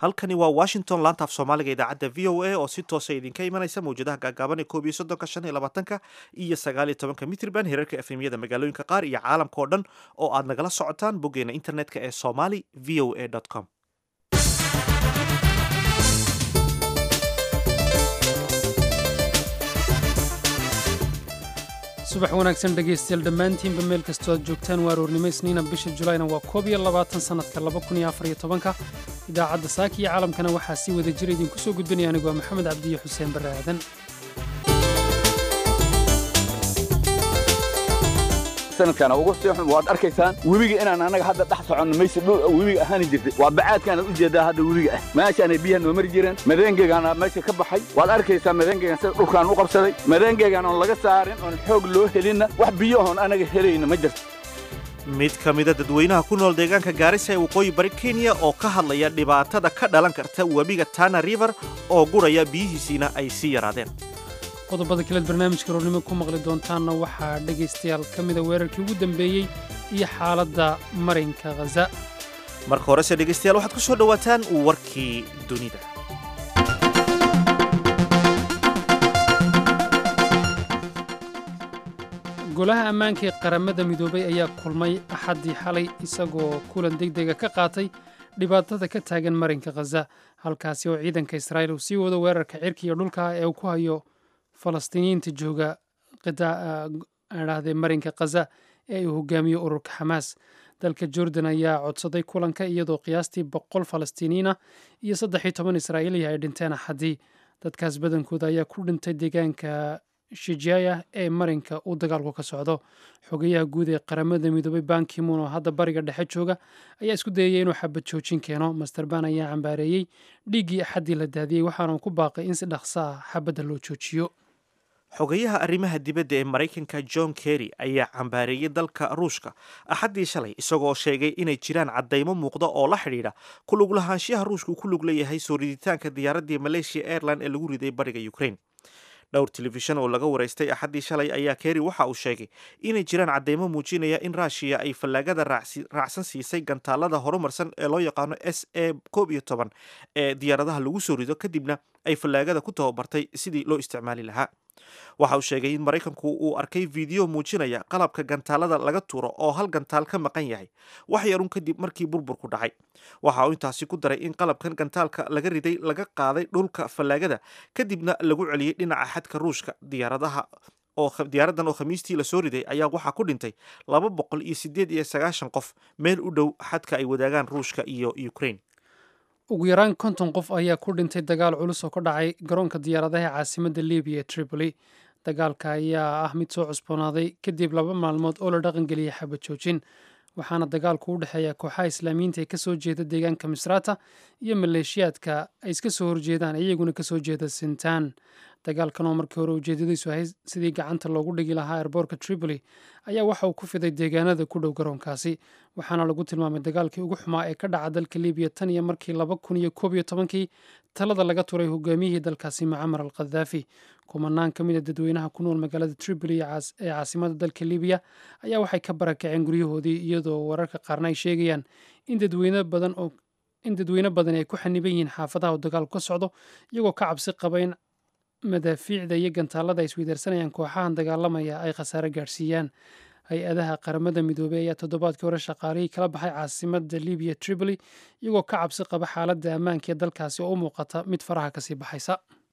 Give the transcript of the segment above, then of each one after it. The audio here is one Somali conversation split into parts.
halkani waa washington laantaaf soomaaliga idaacadda v o a oo si toosa idinka imanaysa mawjadaha gaagaaban ee koob iyo soddonka shan iyo labaatanka iyo sagaal iyo tobanka mitrban hereerka efemyada magaalooyinka qaar iyo caalamka oo dhan oo aad nagala socotaan boggeena internetka ee somali v o a com subax wanaagsan dhegaystayaal dhammaantiinba meel kastoo aad joogtaan waa aroornimo isniina bisha julayna waa koob iyo labaatan sannadka laba kun iyo afar iyo tobanka idaacadda saaka iyo caalamkana waxaa sii wada jira idinku soo gudbinaya anigu waa maxamed cabdiyo xuseen barre aadan sanadkan ugu sii xun waad arkaysaan webiga inaan annaga hadda dhex soconno mayse dhul webiga ahaani jirtay waa bacaadkaanaad u jeedaa hadda webiga ah meeshaanay biyaha noo mari jireen madeengeegaana meesha ka baxay waad arkaysaa madeengeegan sida dhulkaan u qabsaday madeengeegan oon laga saarin oon xoog loo helinna wax biyahoon annaga helayna ma jirto mid ka mida dadweynaha ku nool deegaanka gaarisa ee waqooyi bari kenya oo ka hadlaya dhibaatada ka dhalan karta webiga tana river oo guraya biyihiisiina ay sii yaraadeen qodobada kaleed barnaamijka roornimo ku maqli doontaanna waxaa dhegaystayaal ka mida weerarkii ugu dambeeyey iyo xaaladda marinka khaza marka horese dhegaystayaal waxaad ku soo dhowaataan warkii dunida golaha ammaanka ee qaramada midoobay ayaa kulmay axaddii xalay isagoo kulan degdega ka qaatay dhibaatada ka taagan marinka khaza halkaasi oo ciidanka israa'iil uu sii wado weerarka cirka iyo dhulka ee uu ku hayo falastiiniyiinta jooga dhahday marinka khaza ee uu hogaamiyo ururka xamaas dalka jordan ayaa codsaday kulanka iyadoo qiyaastii boqol falastiiniyiina iyo saddex iyo toban israa'iiliya ay dhinteen axaddii dadkaas badankooda ayaa ku dhintay deegaanka shijaya ee marinka uu dagaalku ka socdo xogayaha guud ee qaramada midoobay bankimun oo hadda bariga dhexe jooga ayaa isku dayaya inuu xabad joojin keeno master ban ayaa cambaareeyey dhiiggii axaddii la daadiyey waxaana ku baaqay in si dhaqso ah xabadda loo joojiyo xogayaha arrimaha dibadda ee maraykanka john kerry ayaa cambaareeyey dalka ruushka axaddii shalay isagoo sheegay inay jiraan caddaymo muuqda oo la xidhiidha ku lug lahaanshiyaha ruushka uu ku lug leeyahay soo riditaanka diyaaraddii malaysia airline ee lagu riday bariga ukraine dhowr telefishan oo laga waraystay axaddii shalay ayaa kerry waxa uu sheegay inay jiraan caddaymo muujinaya in raashiya ay fallaagada raacsan siisay gantaalada horumarsan ee loo yaqaano s a koob iyo toban ee diyaaradaha lagu soo rido kadibna ay fallaagada ku tababartay sidii loo isticmaali lahaa waxa uu sheegay in maraykanku uu arkay fiideo muujinaya qalabka gantaalada laga tuuro oo hal gantaal ka maqan yahay wax yarun kadib markii burburku dhacay waxa uu intaasi ku daray in qalabkan gantaalka laga riday laga qaaday dhulka fallaagada kadibna lagu celiyey dhinaca xadka ruushka diyaaradaha diyaaradan oo khamiistii lasoo riday ayaa waxaa ku dhintay laba boqol iyo sideed iyo sagaashan qof meel u dhow xadka ay wadaagaan ruushka iyo ukraine ugu yaraan konton qof ayaa ku dhintay dagaal culus oo ka dhacay garoonka diyaaradaha caasimadda libiya ee tripoli dagaalka ayaa ah mid soo cusboonaaday kadib laba maalmood oo la dhaqangeliyay xabad joojin waxaana dagaalku u dhexeeya kooxaha islaamiyiinta ee kasoo jeeda deegaanka misrata iyo maleeshiyaadka ay iska soo horjeedaan iyaguna kasoo jeeda sintaan dagaalkan oo markii hore ujeedadiisu ahayd sidii gacanta loogu dhigi lahaa erboorka tripoli ayaa waxa uu ku fiday deegaanada ku dhow garoonkaasi waxaana lagu tilmaamay dagaalkii ugu xumaa ee ka dhaca dalka libiya tan iyo markii laba kun iyo koob iyo tobankii talada laga turay hogaamiyihii dalkaasi mucamar al khadaafi kumanaan ka mid a dadweynaha ku nool magaalada tripoli ee caasimada dalka libiya ayaa waxay ka barakaceen guryahoodii iyadoo wararka qaarna ay sheegayaan in dadweyne badan oo in dadweyne badan ay ku xaniban yihiin xaafadaha oo dagaalku ka socdo iyagoo ka cabsi qaba in madaafiicda iyo gantaalada ay isweydaarsanayaan kooxahan dagaalamaya ay khasaare gaadhsiiyaan hay-adaha qaramada midoobey ayaa toddobaadkii hore shaqaalihii kala baxay caasimada libiya tripoli iyagoo ka cabsi qaba xaaladda ammaanka ee dalkaasi oo u muuqata mid faraha kasii baxaysa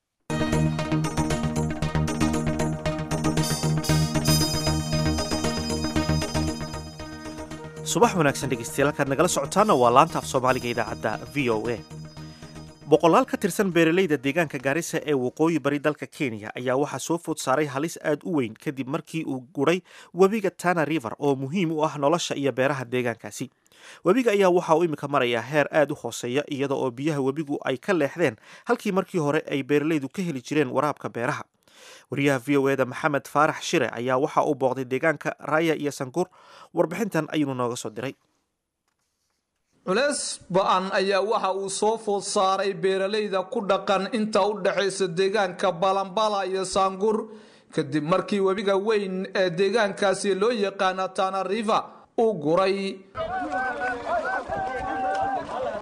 subax wanaagsan dhegeystayaal halkaad nagala socotaana waa laanta af soomaaliga idaacadda v o a boqolaal ka tirsan beeralayda deegaanka gaarisa ee waqooyi bari dalka kenya ayaa waxaa soo food saaray halis aad u weyn kadib markii uu guray webiga tana river oo muhiim u ah nolosha iyo beeraha deegaankaasi webiga ayaa waxa uu iminka marayaa heer aad u hooseeya iyada oo biyaha webigu ay ka leexdeen halkii markii hore ay beeralaydu ka heli jireen waraabka beeraha wariyaha v o eda maxamed faarax shire ayaa waxa uu booqday deegaanka raaya iyo sankuur warbixintan ayuunu nooga soo diray culeys ba-an ayaa waxa uu soo food saaray beeralayda ku dhaqan inta u dhexaysa deegaanka balambala iyo saangur kadib markii webiga weyn ee deegaankaasi loo yaqaana tana river uu guray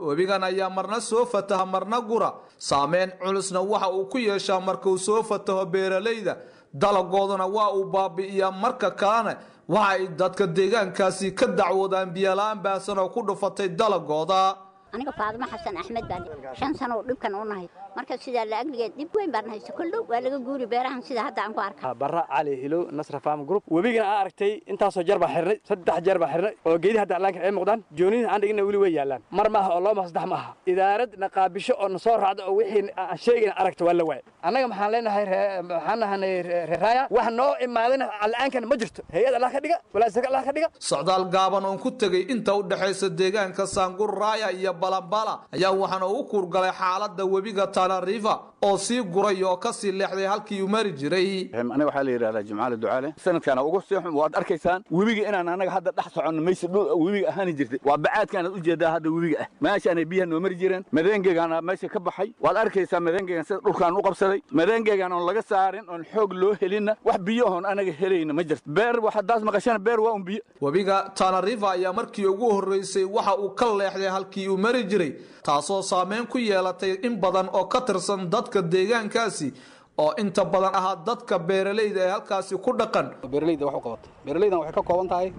webigan ayaa marna soo fataha marna gura saameyn culusna waxa uu ku yeeshaa marka uu soo fataho beeralayda dalagoodana waa uu baabi'iyaa marka kalena waxa ay dadka deegaankaasi ka dacwoodaan biyola-aan baahsan oo ku dhufatay dalagooda aniga faadimo xasan axmed baan shan sano oo dhibkan u nahay marka sidaa la agnigeed dhib weyn baan hayso koldhow waa laga guuri beerahan sida hadda aan ku arka barra cali hilow nasra farm group webigana aan aragtay intaasoo jeer baa xirnay saddex jeer baa xirnay oo geedihi hadda allaanka ay muuqdaan joonihi aan dhigina weli way yaallaan mar maaha oo laba ma saddex ma aha idaarad naqaabisho oo nasoo raacda oo wixii aan sheegayna aragta waa la waayay annaga maxaan leenahay maxaan nahanay reeraaya wax noo imaadana alla-aankan ma jirto hay-ad allah ka dhiga walaasaka allah ka dhiga socdaal gaaban oon ku tegey inta u dhexaysa deegaanka saangur raaya iyo balambala ayaa waxaana u kuurgalay xaaladda webiga tana river oo sii guray oo kasii leexday halkii uu mari jiray aniga waxaa la yidhahdaa jimcaale ducaale sanadkaana ugu sii xun waad arkaysaan webiga inaan annaga hadda dhex soconno mayse dhul webiga ahaani jirtay waa bacaadkaanaad ujeedaa hadda webiga ah meeshaanay biyaha noo mari jireen madeengeegaana meesha ka baxay waad arkaysaa madeengeegan sida dhulkaan u qabsaday madeengeegan oon laga saarin oon xoog loo helinna wax biyahoon anaga helayna ma jirto beer waxadaas maqashana beer waa un biyo webiga tana river ayaa markii ugu horreysay waxa uu ka leexday halkii uu mari jiray taasoo saameyn ku yeelatay in badan oo ka tirsan dadka deegaankaasi oo inta badan ahaa dadka beeralayda ee halkaasi ku dhaqan beeralayda wax u qabatay beeralaydan waxay ka kooban tahay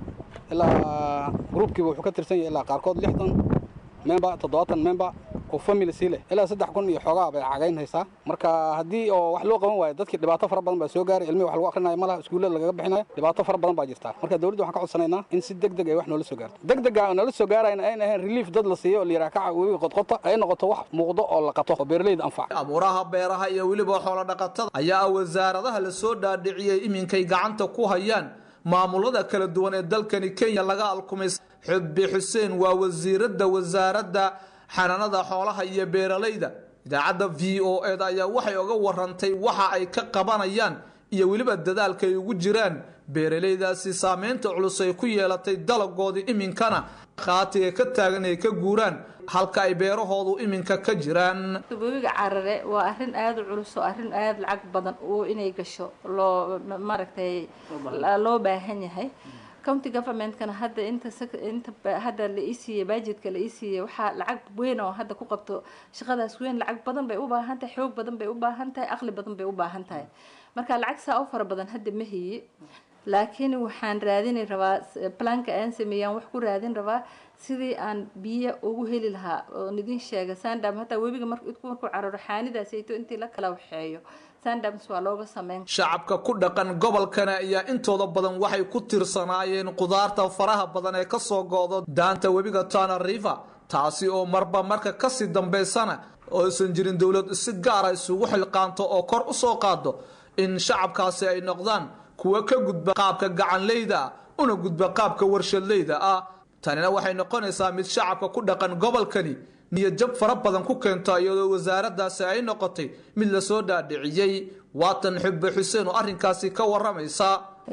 ilaa gruubkiiba wuxuu ka tirsan yahay ilaa qaarkood lixdan member toddobaatan member oo family sii leh ilaa saddex kun iyo xoogaa bay cagayn haysaa marka haddii oo wax loo qaban waayo dadkii dhibaato fara badan baa soo gaaray ilmihii wax lagu akhrinayo malaha iskuullada lagaga bixinayo dhibaato fara badan baa jirta marka dowladda waxaan ka codsanaynaa in si deg deg ay wax noola soo gaarto deg dega oo noola soo gaarayna ayna ahayn relief dad la siiyo oo la yidhaha kaca webiga qodqota ay noqoto wax muuqdo oo la qato oo beeralayda anfaca abuuraha beeraha iyo weliba xoolo dhaqatada ayaa wasaaradaha lasoo dhaadhiciyey iminkay gacanta ku hayaan maamulada kala duwan ee dalkani kenya laga alkumay xubbi xuseen waa wasiiradda wasaaradda xanaanada xoolaha iyo beeralayda idaacadda v o eda ayaa waxay oga warantay waxa ay ka qabanayaan iyo weliba dadaalka ay ugu jiraan beeralaydaasi saameynta culus ay ku yeelatay dalagoodii iminkana khaatiga ka taagan ay ka guuraan halka ay beerahoodu iminka ka jiraan webiga carare waa arrin aada u culus oo arrin aada lacag badan oo inay gasho loo maaragtay loo baahan yahay county governmentkana hadda inta inta hadda la ii siiyey budgetka la ii siiyey waxaa lacag weyn oo hadda ku qabto shaqadaas weyn lacag badan bay u baahan tahay xoog badan bay u baahan tahay aqli badan bay u baahan tahay marka lacag saa u fara badan hadda ma hiyi laakiin waxaan raadini rabaa planka aan sameeyaan wax ku raadin rabaa sidii aan biyo ugu heli lahaa oon idin sheega sandam hataa webiga markuu cararo xaanidaasayto intii la kala waxeeyo sandams waa looga sameyn shacabka ku dhaqan gobolkana ayaa intooda badan waxay ku tirsanaayeen qudaarta faraha badan ee kasoo go'do daanta webiga tana river taasi oo marba marka kasii dambaysana oo aysan jirin dowlad si gaara isugu xilqaanto oo kor u soo qaado in shacabkaasi ay noqdaan kuwa ka gudba qaabka gacanleyda ah una gudba qaabka warshadleyda ah tanina waxay noqonaysaa mid shacabka ku dhaqan gobolkani niyad jab fara badan ku keento iyadoo wasaaradaasi ay noqotay mid lasoo dhaadhiciyey waatan xubbe xuseen oo arrinkaasi ka waramaysa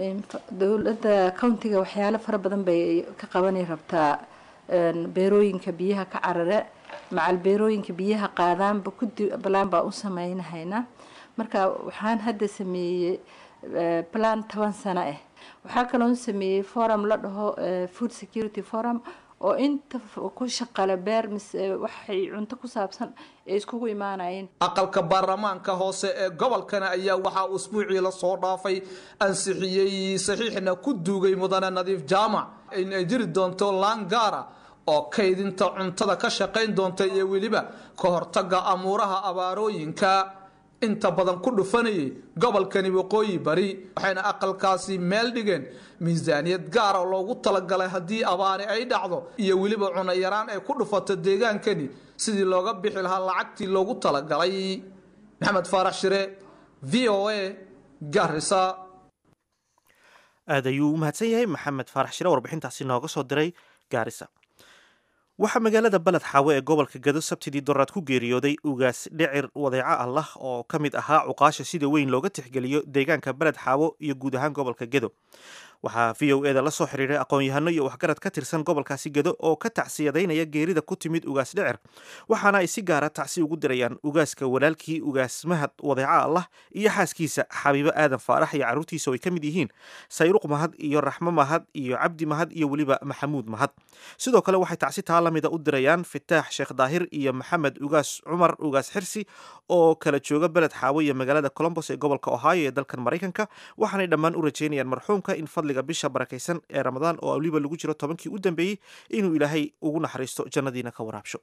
dowladda countiga waxyaalo fara badan bay ka qabani rabtaa beerooyinka biyaha ka carare macal beerooyinka biyaha qaadaanba kudi balaan baa u sameynahaynaa marka waxaan hadda sameeyey plan toban sano ah waxaa kaloon sameeyey forum la dhaho food security forum oo inta ku shaqale beer mise waxay cunto ku saabsan ay iskugu imaanayeen aqalka baarlamaanka hoose ee gobolkana ayaa waxaa usbuucii lasoo dhaafay ansixiyey saxiixna ku duugay mudane nadiif jaamac in ay jiri doonto laangaara oo kaydinta cuntada ka shaqayn doonta iyo weliba ka hortaga amuuraha abaarooyinka inta badan ku dhufanayay gobolkani waqooyi bari waxayna aqalkaasi meel dhigeen miisaaniyad gaara loogu talagalay haddii abaari ay dhacdo iyo weliba cunayaraan ay ku dhufato deegaankani sidii looga bixi lahaa lacagtii loogu talagalay maxamed faarax shire v o a garisa aad ayuu u mahadsan yahay maxamed faarax shire warbixintaasi nooga soo diray gaarisa waxaa magaalada baled xaawe ee gobolka gado sabtidii doraad ku geeriyooday ugaas dhicir wadeeco allah oo ka mid ahaa cuqaasha sida weyn looga tixgeliyo deegaanka baled xaawo iyo guud ahaan gobolka gedo waxaa v o eda la soo xiriiray aqoon-yahano iyo waxgarad ka tirsan gobolkaasi gedo oo ka tacsiyadaynaya geerida ku timid ugaas dhicir waxaana ay si gaara tacsi ugu dirayaan ugaaska walaalkii ugaas mahad wadeeca allah iyo xaaskiisa xabiibo aadan faarax iyo carruurtiisa oo ay ka mid yihiin sayruq mahad iyo raxmo mahad iyo cabdi mahad iyo weliba maxamuud mahad sidoo kale waxay tacsi taa la mida u dirayaan fitaax sheekh daahir iyo maxamed ugaas cumar ugaas xirsi oo kala jooga beled xaawo iyo magaalada colombos ee gobolka ohio ee dalkan maraykanka waxaanay dhammaan u rajeynayaan marxuumka in fadliga bisha barakaysan ee ramadaan oo weliba lagu jiro tobankii u dambeeyey inuu ilaahay ugu naxariisto jannadiina ka waraabsho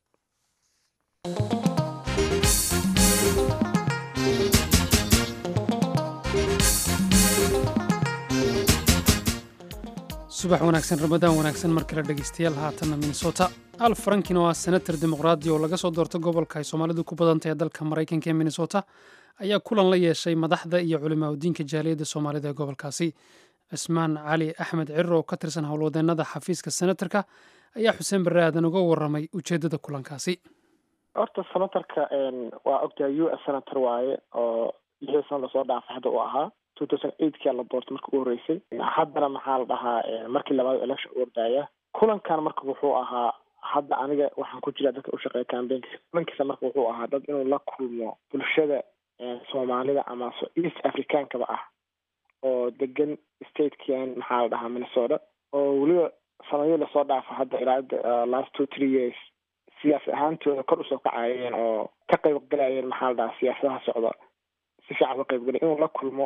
subax wanaagsan ramadaan wanaagsan mar kale dhegeystayaal haatanna minnesota al frankin oo ah senator dimuqraadi oo laga soo doorto gobolka ay soomaalidu ku badantahay dalka maraykanka ee minnesota ayaa kulan la yeeshay madaxda iyo culimaa udiinka jaaliyadda soomaalida ee gobolkaasi cismaan cali axmed cirir oo ka tirsan howlwadeennada xafiiska senatarka ayaa xuseen barre aadan uga warramay ujeeddada kulankaasi horta senatarka waa ogtahay u s senator waaye oo lixdii sano lasoo dhaafay hadda uu ahaa two thousand eightkia la doortay marka u horreysay haddana maxaa la dhahaa markii labaad election u ordaya kulankan marka wuxuu ahaa hadda aniga waxaan ku jiraa dadka ushaqeeya cambaynkiisa kulankiisa marka wuxuu ahaa dad inuu la kulmo bulshada soomaalida ama east africaankaba ah oo degan statekan maxaa la dhahaa minnesota oo weliba sanadyo lasoo dhaafa hadda ilaa last two three years siyaasi ahaantooda kor usoo kacayeen oo ka qaybgalayeen maxaa la dhahaa siyaasadaha socda si fiican uga qaybgalay inuu la kulmo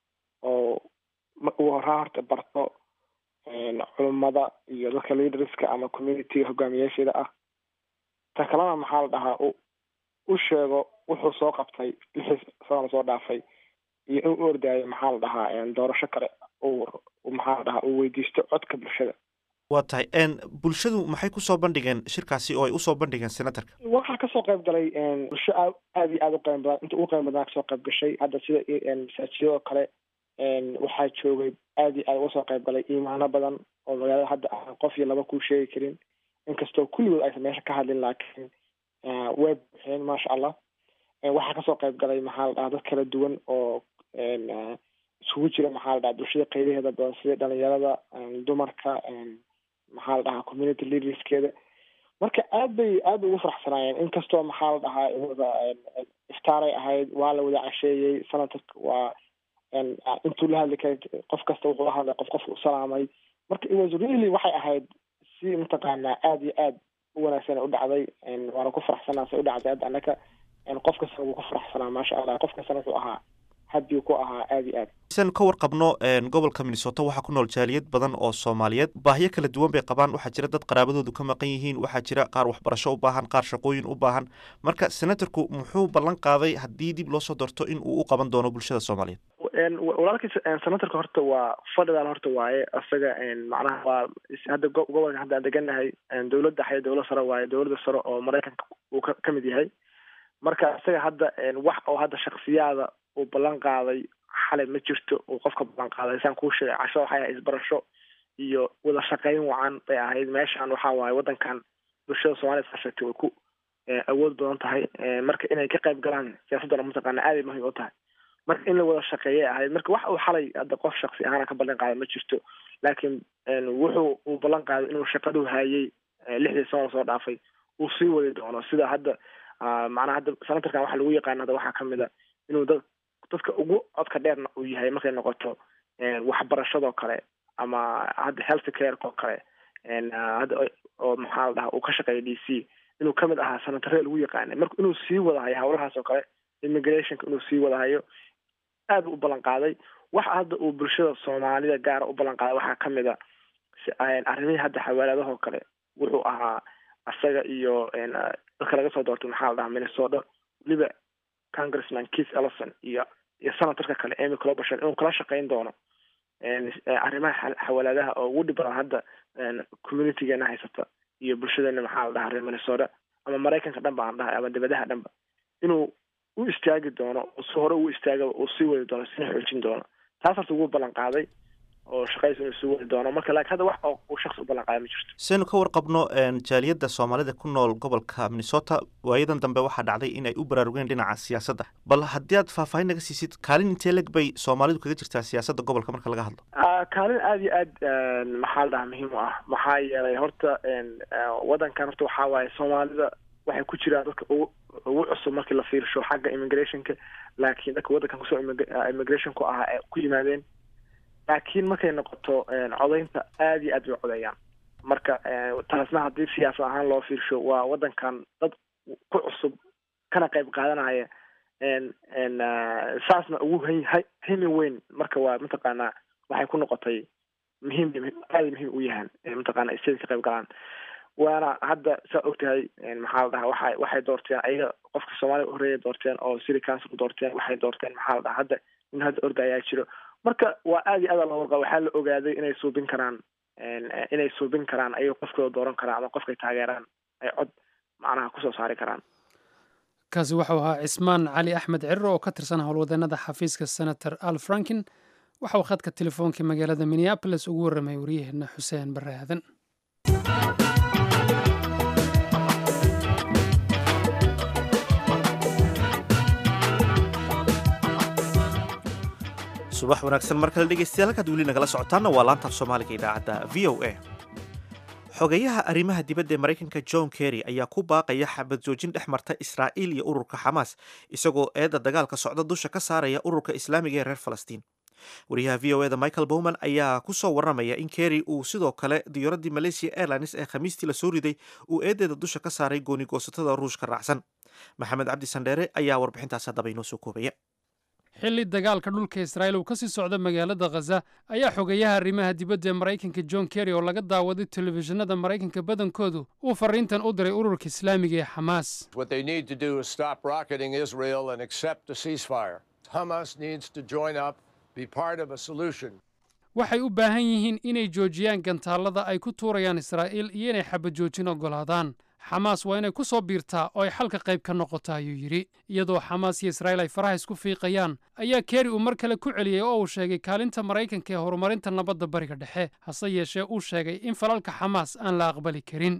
oo uu horaa horta barto culummada iyo dadka leaderska ama communityga hogaamiyaasheeda ah ta kalena maxaa la dhahaa u sheego wuxuu soo qabtay lixii sano lasoo dhaafay iyo in u ordaayo maxaa la dhahaa doorasho kale maxaa la dhahaa uu weydiisto codka bulshada waa tahay bulshadu maxay kusoo bandhigeen shirkaasi oo ay usoo bandhigeen senatarka waxaa kasoo qayb galay bulsho a aada iyo aada u qiimo badan inta ugu qiimo badan kasoo qayb gashay hadda sida masaajidoo kale waxaa joogay aada iyo aada uga soo qayb galay iimaano badan oo magaalada hadda aan qof iyo laba kuu sheegi karin inkastoo kulligood aysan meesha ka hadlin laakiin way buuxeen maasha allah waxaa kasoo qayb galay maxaa la dhahaa dad kala duwan oo isugu jira maxaa la dhahaa bulshada qaybaheeda badan sida dhalinyarada dumarka maxaa la dhahaa community leaderskeeda marka aad bay aad bay ugu faraxsanaayeen inkastoo maxaa la dhahaa wada iftaaray ahayd waa la wada casheeyey senatarka waa intuu la hadli karay qof kasta wuxuu hadlay qof qofka u salaamay marka it was really waxay ahayd si mataqaanaa aada iyo aad u wanaagsan u dhacday waana ku faraxsanaa say u dhacday hadda annaka qof kastana wuu ku faraxsanaa maasha allah qof kastana wuxuu ahaa haddii ku ahaa aada iyo aad san ka warqabno gobolka minnesota waxaa ku nool jaaliyad badan oo soomaaliyeed baahyo kala duwan bay qabaan waxaa jira dad qaraabadoodu ka maqan yihiin waxaa jira qaar waxbarasho u baahan qaar shaqooyin u baahan marka senatorku muxuu ballan qaaday haddii dib loo soo doorto in uu u qaban doono bulshada soomaaliyeed walaalkiis senatorka horta waa fadhidaal horta waaye isaga macnaha waa hadda gobolka hadda aan deganahay dowladda xaya dowlad sare waaye dowladda sare oo maraykanka uu ka kamid yahay marka isaga hadda wax oo hadda shaksiyaada uu ballan qaaday xalay ma jirto uu qofka ballan qaaday saan kuu sheegay casho waxay ahayd isbarasho iyo wada shaqayn wacan bay ahayd meeshan waxaa waaye waddankan bulshada soomaaliyad ka sheegtay way ku awood badan tahay marka inay ka qayb galaan siyaasaddana mataqaana aaday muhiim u tahay marka in la wada shaqeeyay ahayd marka wax uu xalay hadda qof shaksi ahaana ka ballan qaaday ma jirto laakiin wuxuu uu ballan qaaday inuu shaqadu hayay lixdii sano soo dhaafay uu sii wadi doono sida hadda macnaha hadda senatarkan waxa lagu yaqaana hadda waxaa kamid a inuu dad dadka ugu codka dheerna uu yahay markay noqoto waxbarashadoo kale ama hadda health careko kale hadda oo maxaa la dhahaa uu ka shaqeeya d c inuu kamid ahaa senatare lagu yaqaanay marka inuu sii wadahayo hawlahaas oo kale immigrationka inuu sii wadahayo aad u ballan qaaday waxa hadda uu bulshada soomaalida gaara u ballan qaaday waxaa kamid a arrimihii hadda xawaaladahoo kale wuxuu ahaa isaga iyo dadka laga soo doortay maxaa la dhahaa minnesota weliba congressman keith ellison iyo iyo senatorka kale amy clobasher inuu kala shaqayn doono arrimaha xawaaladaha oo ugu dhib badan hadda communitygeena haysata iyo bulshadeena maxaa la dhahaa reer minnesota ama maraykanka dhan ba aan dhahay ama dibadaha dhanba inuu u istaagi doono si hore uu istaagaba uu sii wadi doono sina xoojin doono taas horta ugu ballan qaaday oo shaqadiisa inuu sii wadi doono marka laakiin hadda wax oo uu shaksi u ballan qaaday dhacayo ma jirto saynu ka warqabno jaaliyadda soomaalida ku nool gobolka minnesota waayadan dambe waxaa dhacday in ay u baraarugeen dhinaca siyaasadda bal haddii aad faahfaahin naga siisid kaalin intee leg bay soomaalidu kaga jirtaa siyaasadda gobolka marka laga hadlo kaalin aada iyo aad maxaa la dhahaa muhiim u ah maxaa yeelay horta waddankan horta waxaa waaye soomaalida waxay ku jiraan dadka ugu ugu cusub markii la fiirsho xagga immigrationka laakiin dadka waddankan kusoo immigration ku ahaa ee ku yimaadeen laakiin markay noqoto codaynta aada iyo aad bay codeeyaan marka taasna haddii siyaasad ahaan loo fiirsho waa waddankan dad ku cusub kana qayb qaadanaya saasna ugu himi weyn marka waa mataqaanaa waxay ku noqotay muhiim aada muhiim u yahaan mataqaana state ka qayb galaan waana hadda saa ogtahay maxaa la dhahaa waxa waxay doorteen ayaga qofka soomaaliya horreeya doorteen oo city council doorteen waxay doorteen maxaa la dhahaa hadda in hadda orda ayaa jiro marka waa aada iyo aada loo warqaba waxaa la ogaaday inay suubin karaan inay suubin karaan ayaga qofkooda dooran karaan ama qofkay taageeraan ay cod macnaha kusoo saari karaan kaasi waxau ahaa cismaan cali axmed cirro oo ka tirsan howlwadeenada xafiiska senator al frankin waxa uu khadka telefoonka magaalada minneabolis ugu warramay waryaheena xuseen barre aadan subax wanaagsan mar kale dhegeystayaal halkaad weli nagala socotaanna waa laantaaf soomaaliga idaacadda v o a xogeyaha arrimaha dibadda ee maraykanka john kerry ayaa ku baaqaya xabad joojin dhex marta israa'iil iyo ururka xamaas isagoo eedda dagaalka socda dusha ka saaraya ururka islaamiga ee reer falastiin wariyaha v o eda michael bowman ayaa ku soo warramaya in kerry uu sidoo kale diyaaradii malaysia airlines ee khamiistii lasoo riday uu eedeeda dusha ka saaray goonigoosatada ruushka raacsan maxamed cabdi sandheere ayaa warbixintaas haddaba inoo soo koobaya xilli dagaalka dhulka israa'iil uu ka sii socda magaalada khaza ayaa xogeyaha arrimaha dibadda ee maraykanka john kerry oo laga daawaday telefishinada maraykanka badankoodu uu farriintan u diray ururka islaamiga ee xamaas waxay u baahan yihiin inay joojiyaan gantaallada ay ku tuurayaan israa'iil iyo inay xabad joojin oggolaadaan xamaas waa inay ku soo biirtaa oo ay xalka qayb ka noqota ayuu yidhi iyadoo xamaas iyo israa'iil ay faraha isku fiiqayaan ayaa keri uu mar kale ku celiyey oo uu sheegay kaalinta maraykanka ee horumarinta nabadda bariga dhexe hase yeeshee uu sheegay in falalka xamaas aan la aqbali karin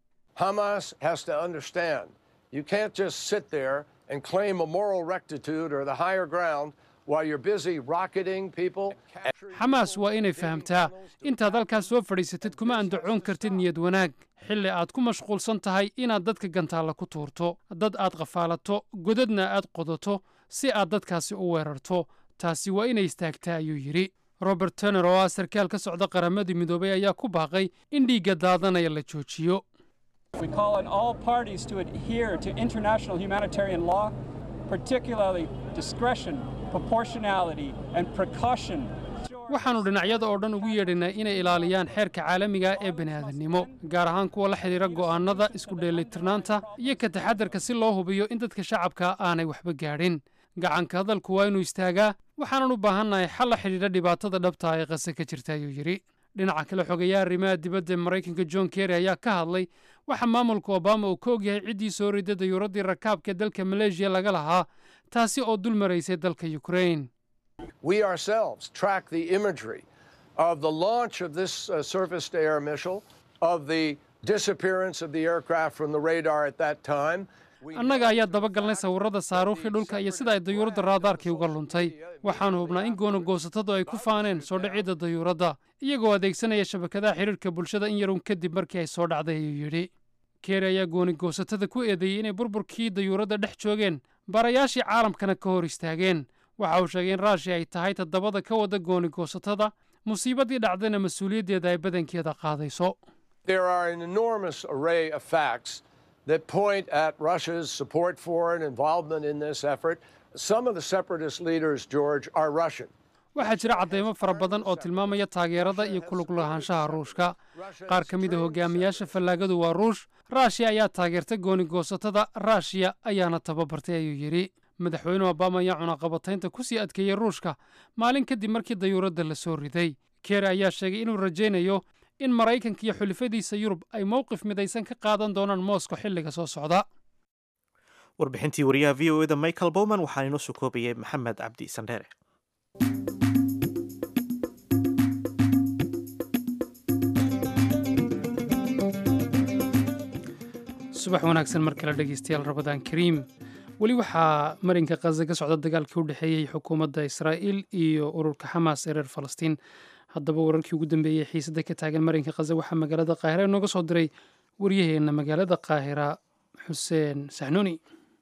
Hamas has to understand you can't just sit there and claim a moral rectitude or the higher ground while you're busy rocketing people. xamaas waa inay fahamtaa intaad halkaas soo fadhiisatid kuma andacoon kartid niyad wanaag xilli aad ku mashquulsan tahay inaad dadka gantaalla ku tuurto dad aad qafaalato godadna aad qodato si aad dadkaasi u weerarto taasi waa inay istaagtaa ayuu yidhi robert turner oo ah sarkaal ka socda qaramadii midoobay ayaa ku baaqay in dhiigga daadanaya la joojiyo We call on all parties to adhere to international humanitarian law, particularly discretion, proportionality, and precaution. waxaannu dhinacyada oo dhan ugu yeedhaynaa inay ilaaliyaan xeerka caalamiga ee bani'aadannimo gaar ahaan kuwa la xidhiira go'aannada isku dheelitirnaanta iyo ka taxadarka si loo hubiyo in dadka shacabka aanay waxba gaadhin gacanka hadalku waa inuu istaagaa waxaanan u baahannahay xal la xidhiidha dhibaatada dhabta ee qase ka jirta ayuu yidhi dhinaca kale xogeeyaha arrimaha dibadda ee maraykanka john kerry ayaa ka hadlay waxa maamulka obama uu ka ogyahay ciddii soo riday dayuuraddii rakaabka ee dalka maleeshiya laga lahaa taasi oo dul maraysay dalka ukrain We ourselves track the imagery of the launch of this uh, surface to air missile, of the disappearance of the aircraft from the radar at that time. annaga ayaa dabagalnay sawirrada saaruukhii dhulka iyo sida ay dayuuradda raadaarkii uga luntay waxaannu hubnaa in goonagoosatadu ay ku faaneen soo dhicidda dayuuradda iyagoo adeegsanaya shabakadaha xidhiirka bulshada in yarun kadib markii ay soo dhacday ayuu yidhi keeri ayaa goonigoosatada ku eedeeyey inay burburkii dayuuradda dhex joogeen baarayaashii caalamkana ka hor istaageen waxa uu sheegay in raashiya ay tahay toddobada ka wada goonigoosatada musiibaddii dhacdayna mas-uuliyaddeeda ay badankeeda qaadayso There are an enormous array of facts that point at Russia's support for and involvement in this effort. Some of the separatist leaders, George, are Russian. waxaa jira caddaymo fara badan oo tilmaamaya taageerada iyo kulug lahaanshaha ruushka qaar ka mid a hogaamiyaasha fallaagadu waa ruush raashiya ayaa taageerta goonigoosatada raashiya ayaana tababartay ayuu yidhi madaxweyne obama ayaa cunaqabataynta ku sii adkeeyey ruushka maalin kadib markii dayuuradda la soo riday keer ayaa sheegay inuu rajaynayo in maraykanka iyo xulifadiisa yurub ay mowqif midaysan ka qaadan doonaan moosko xilliga soo socda warbixintii wariyaha v o eda michael bowman waxaa inoo soo koobayay maxamed cabdi sandheere subax wanaagsan mar kale dhegeystayaal rabadaan kariim weli waxaa marinka khaza ka socda dagaalkii u dhexeeyey xukuumadda israa'iil iyo ururka xamaas ee reer falastiin haddaba wararkii ugu dambeeyey xiisadda ka taagan marinka khaza waxaa magaalada qaahira inooga soo diray waryaheenna magaalada qaahira xuseen saxnuuni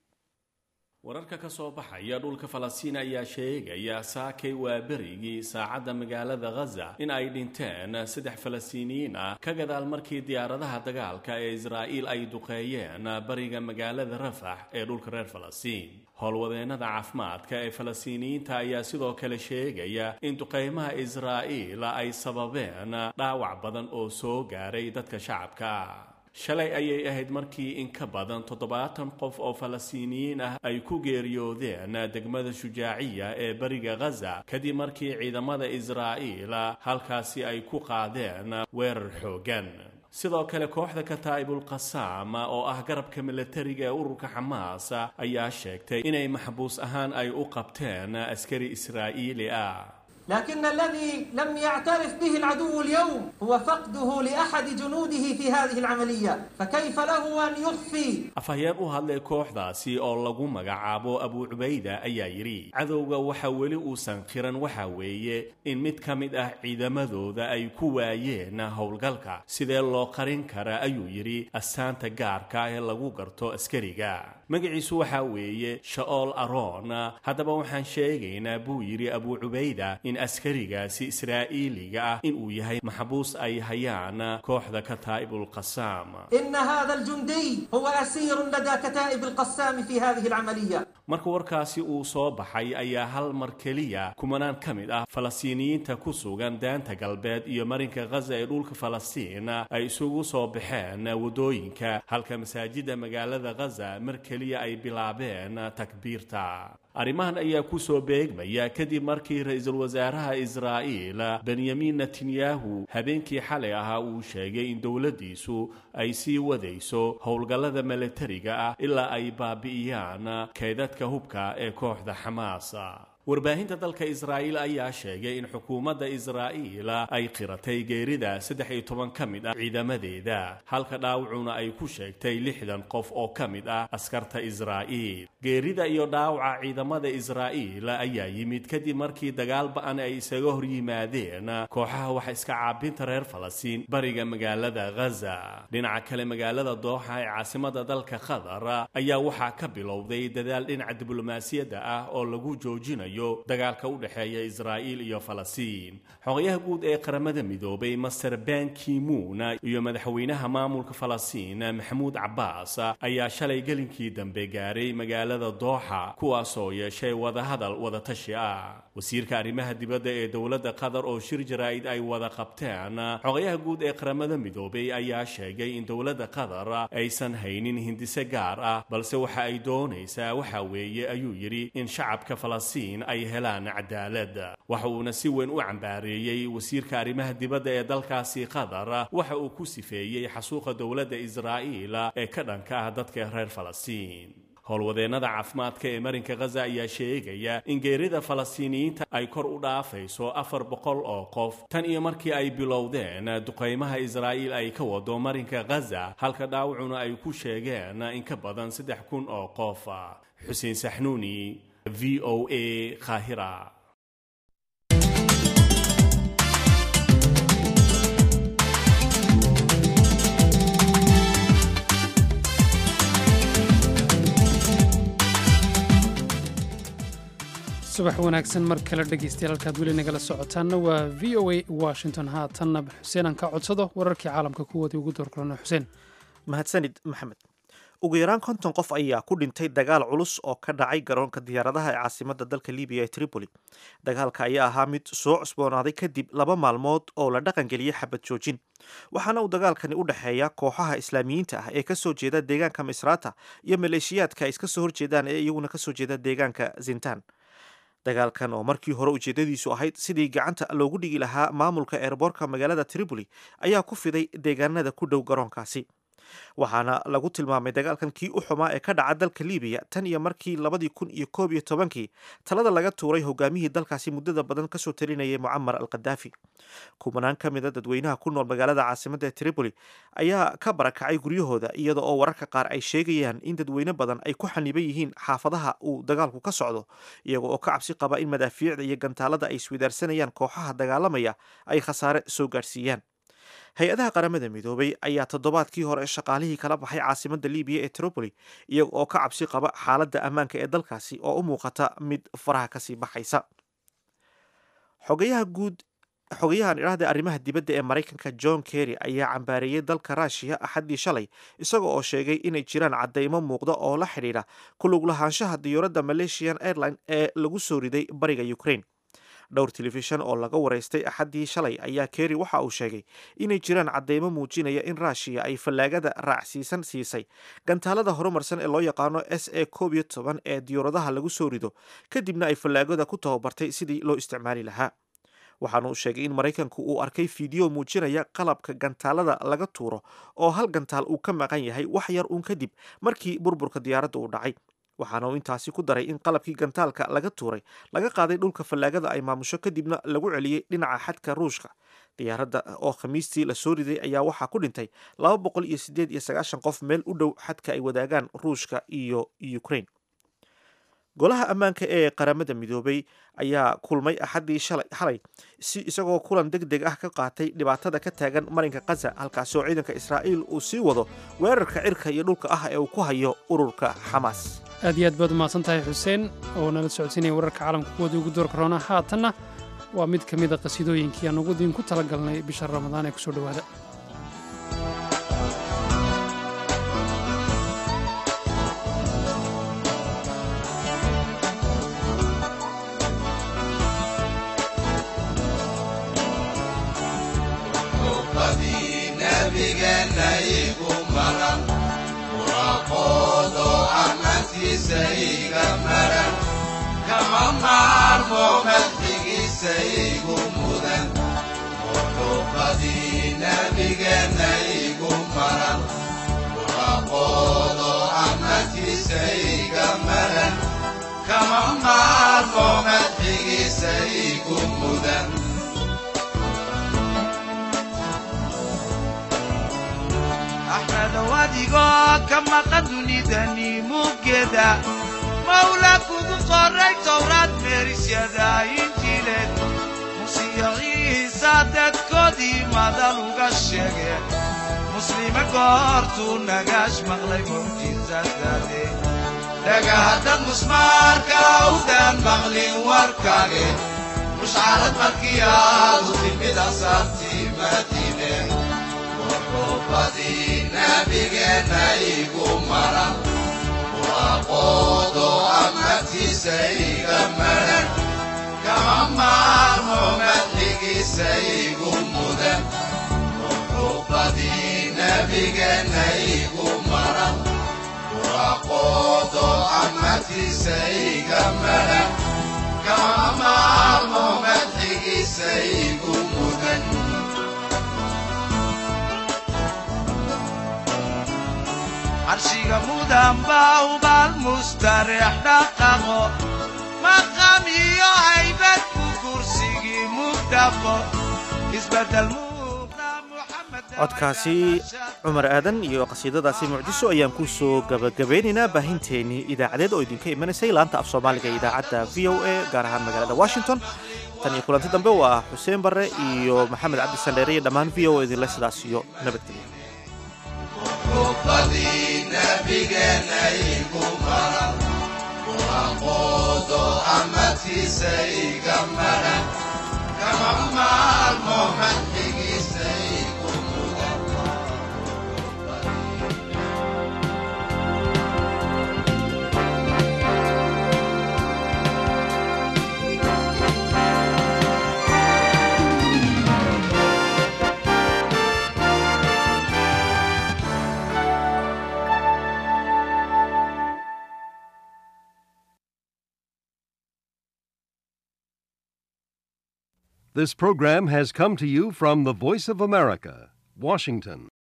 wararka ka soo baxaya dhulka falastiin ayaa sheegaya saakay waa berigii saacadda magaalada khaza in ay dhinteen saddex falastiiniyiin ah ka gadaal markii diyaaradaha dagaalka ee israa'iil ay duqeeyeen bariga magaalada rafax ee dhulka reer falastiin howlwadeennada caafimaadka ee falastiiniyiinta ayaa sidoo kale sheegaya in duqeymaha israa'iil ay sababeen dhaawac badan oo soo gaaray dadka shacabka ah shalay ayay ahayd markii in ka badan toddobaatan qof oo falastiiniyiin ah ay ku geeriyoodeen degmada shujaaciya ee bariga khaza kadib markii ciidamada israa'iil halkaasi ay ku qaadeen weerar xooggan sidoo kale kooxda kataa'ibul qasaam oo ah garabka milatariga ee ururka xamaas ayaa sheegtay inay maxbuus ahaan ay u qabteen askari israa'iili ah لكن الذي لم يعترف به العدو اليوم هو فقده لأحد جنوده في هذه العملية فكيف له أن يخفي afhayeen u hadlay kooxdaasi oo lagu magacaabo abu cubayda ayaa yidhi cadowga waxa weli uusan qiran waxa weeye in mid ka mid ah ciidamadooda ay ku waayeen howlgalka sidee loo qarin kara ayuu yidhi astaanta gaarka ee lagu garto askariga magaciisu waxaa weeye sha'ool aroon haddaba waxaan sheegaynaa buu yidhi abu cubayda in askarigaasi israa'iiliga ah inuu yahay maxbuus ay hayaan kooxda kataa'ibul qasaam إن هذا الجندي هو أسير لدى كتائب القسام في هذه العملية marka warkaasi uu soo baxay ayaa hal mar keliya kumanaan ka mid ah falastiiniyiinta ku sugan daanta galbeed iyo marinka khaza ee dhulka falastiin ay isugu soo baxeen waddooyinka halka masaajidda magaalada khaza mar keliya ay bilaabeen takbiirta arrimahan ayaa ku soo beegmaya kadib markii ra-iisul wasaaraha israa'iil benyamin netanyahu habeenkii xalay ahaa uu sheegay in dowladdiisu ay sii wadayso howlgallada milatariga ah ilaa ay baabi'iyaan kaydadka hubka ee kooxda xamaas warbaahinta dalka israa'iil ayaa sheegay in xukuumadda israa'iil ay qiratay geerida saddex iyo toban ka mid ah ciidamadeeda halka dhaawacuna ay ku sheegtay lixdan qof oo ka mid ah askarta israa'iil geerida iyo dhaawaca ciidamada israa'iil ayaa yimid kadib markii dagaal ba-an ay isaga hor yimaadeen kooxaha waxa iska caabinta reer falastiin bariga magaalada khaza dhinaca kale magaalada dooxa ee caasimada dalka qatar ayaa waxaa ka bilowday dadaal dhinaca diblomaasiyadda ah oo lagu joojinayo dagaalka u dhexeeya israa'iil iyo falastiin xogayaha guud ee qaramada midoobay master ban kimuun iyo madaxweynaha maamulka falastiin maxamuud cabbaas ayaa shalay gelinkii dambe gaaray magaalada dooxa kuwaasoo yeeshay wadahadal wadatashi ah wasiirka arrimaha dibadda ee dowladda qatar oo shir jaraa'id ay wada qabteen xogayaha guud ee qaramada midoobay ayaa sheegay in dowladda qatar aysan haynin hindise gaar ah balse waxa ay doonaysaa waxa weeye ayuu yidhi in shacabka falastiin ay helaan cadaalad waxa uuna si weyn u cambaareeyey wasiirka arrimaha dibadda ee dalkaasi qatar waxa uu ku sifeeyey xasuuqa dowladda israa'iil ee ka dhanka ah dadka reer falastiin howlwadeennada caafimaadka ee marinka khaza ayaa sheegaya in geerida falastiiniyiinta ay kor u dhaafayso afar boqol oo qof tan iyo markii ay bilowdeen duqaymaha israa'iil ay ka wado marinka khaza halka dhaawacuna ay ku sheegeen in ka badan saddex kun oo qof xuseen saxnuuni v o a qaahira subax wanaagsan mar kale dhegeystayaal halkaad weli nagala socotaanna waa v o a washington haatanna xuseen aan ka codsado wararkii caalamka kuwoodii ugu doorkulano xuseen mahadsanid maxamed ugu yaraan konton qof ayaa ku dhintay dagaal culus oo ka dhacay garoonka diyaaradaha ee caasimada dalka libiya ee tripoli dagaalka ayaa ahaa mid soo cusboonaaday kadib laba maalmood oo la dhaqangeliyey xabad joojin waxaana uu dagaalkani u dhexeeya kooxaha islaamiyiinta ah ee kasoo jeeda deegaanka misrata iyo maleeshiyaadka ay iska soo horjeedaan ee iyaguna kasoo jeeda deegaanka zintan dagaalkan oo markii hore ujeedadiisu ahayd sidii gacanta loogu dhigi lahaa maamulka eerboorka magaalada tripoli ayaa ku fiday deegaanada ku dhow garoonkaasi waxaana lagu tilmaamay dagaalkan kii u xumaa ee ka dhaca dalka libiya tan iyo markii labadii kun iyo koob iyo tobankii talada laga tuuray hogaamihii dalkaasi muddada badan kasoo talinayay mucamar al khadaafi kumanaan ka mid a dadweynaha ku nool magaalada caasimadda ee tripoli ayaa ka barakacay guryahooda iyada oo wararka qaar ay sheegayaan in dadweyne badan ay ku xaniban yihiin xaafadaha uu dagaalku ka socdo iyaga oo ka cabsi qaba in madaafiicda iyo gantaalada ay iswidaarsanayaan kooxaha dagaalamaya ay khasaare soo gaadhsiiyaan hay-adaha qaramada midoobay ayaa toddobaadkii hore shaqaalihii kala baxay caasimadda libiya ee tripoli iyaga oo ka cabsi qaba xaaladda ammaanka ee dalkaasi oo u muuqata mid faraha kasii baxaysa xogayaha guud xogayahan idhaahda arrimaha dibadda ee maraykanka john kerry ayaa cambaareeyey dalka ruushiya axaddii shalay isaga oo sheegay inay jiraan caddaymo muuqda oo la xidhiidha ku lug lahaanshaha diyuuradda malaysian airline ee lagu soo riday bariga ukraine dhowr telefishan oo laga waraystay axaddii shalay ayaa kerry waxa uu sheegay inay jiraan caddeymo muujinaya in ruushiya ay fallaagada raacsiisan siisay gantaalada horumarsan ee loo yaqaano s a koob iyo toban ee diyuuradaha lagu soo rido kadibna ay fallaagada ku tababartay sidii loo isticmaali lahaa waxaana uu sheegay in maraykanku uu arkay fiideo muujinaya qalabka gantaalada laga tuuro oo hal gantaal uu ka maqan yahay wax yar uun kadib markii burburka diyaaradda uu dhacay waxaana uu intaasi ku daray in qalabkii gantaalka laga tuuray laga qaaday dhulka fallaagada ay maamusho kadibna lagu celiyey dhinaca xadka ruushka diyaaradda oo khamiistii la soo riday ayaa waxaa ku dhintay laba boqol iyo sideed iyo sagaashan qof meel u dhow xadka ay wadaagaan ruushka iyo ukraine golaha ammaanka ee qaramada midoobay ayaa kulmay axaddii xalay si isagoo kulan deg deg ah ka qaatay dhibaatada ka taagan marinka khaza halkaasi oo ciidanka israa'iil uu sii wado weerarka cirka iyo dhulka ah ee uu ku hayo ururka xamaas aad iyo aad baad umahadsan tahay xuseen oo nala socodsiinaya wararka caalamka kuwoodii ugu doorka roona haatanna waa mid ka mid a qasiidooyinkii aan ugu diin ku tala galnay bisha ramadaan ee kusoo dhowaada kama maarmo madxigiisa igu mudan muxuuqadii nabigeenna igu maran muraqoodo amadkiisa iga maran kama maarmo madxigiisa igu mudan axmedow adigoo ka maqan dunidani muggeeda mawla kugu qoray towraad meerisyada injiileed musiyaciisa dadkoodii madal uga sheege muslime goortuu nagaash maqlay mucjisadaade dhagahaddad musmaarka awdaan maqlin warkaage mushcarad markii aadu timid asaartii madiine wuxuubadii nabigeenna igu maran waaqoodo amadkiisa iga maran kama maarmo madxigiisa igu mudan muxuubadii nabigeenna igu maran waaqoodo amadkiisa iga maran kama maarmo madxigiisa igu mudan carshiga mudan baa ubaal mustareex dhaqaqo maqam iyo haybad ku kursigii mugdhaqo isbedel codkaasi cumar aadan iyo qasiidadaasi mucdiso ayaan ku soo gabagabeynaynaa baahinteennii idaacadeed oo idinka imanaysay laanta af soomaaliga ee idaacadda v o a gaar ahaan magaalada washington tan iyo kulanti dambe waa xuseen barre iyo maxamed cabdi sandheere iyo dhammaan v o idinle sidaas iyo nabadgelya muxuubadii nabigeenna igu maran waaqoodo amadkiisa iga maran kama maarmo madxigiisa igu mudan This program has come to you from the Voice of America, Washington.